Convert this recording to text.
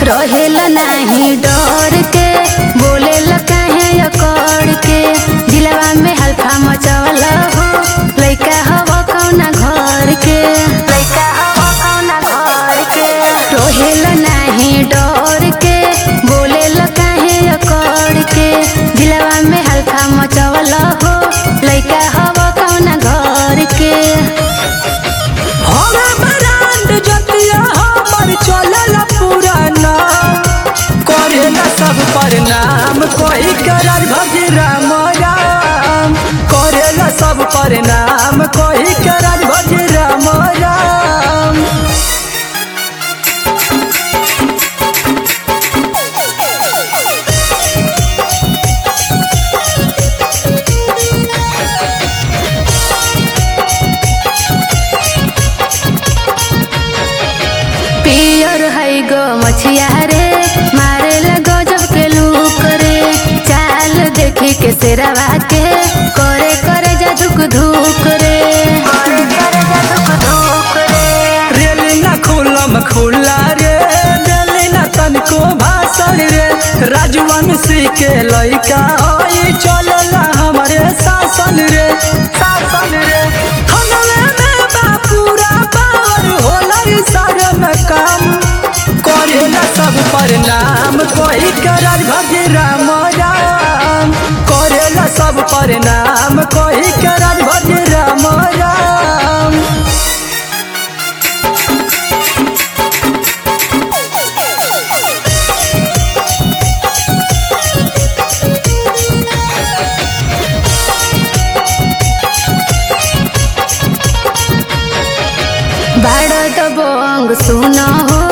रहेला नाही डर के बोलेला काहे अकड़ के दिलवा में हल्का मचवल हो लइका हवा कौना घर के लइका हवा कौना घर के रहेला नाही डर के बोलेला काहे अकड़ के दिलवा में हल्का मचवल हो लइका हवा कौना घर के हवा ब्रांड जतिया हमर चलल पुराना करेला सब प्रणाम कोई करर भजी राम राम करेला सब प्रणाम कोई करर भजी राम राम पियर है गो मछिया रे मारे लगो जब के लूक रे चाल देखी के सिरवा के करे करे जा धुक धुक रे करे करे जा धुक धुक रे रेलिना खुलम खुला रे रेलिना तनको भाषण रे राजवंशी के लइका होई चलला हमरे शासन रे शासन रे हमरे में बापूरा पावर होला इ सारन काम करेला सब प्रणाम कोई करर भजे राम राम करेला सब प्रणाम कोई करर भजे राम राम बाड़ दबोंग सुनो हो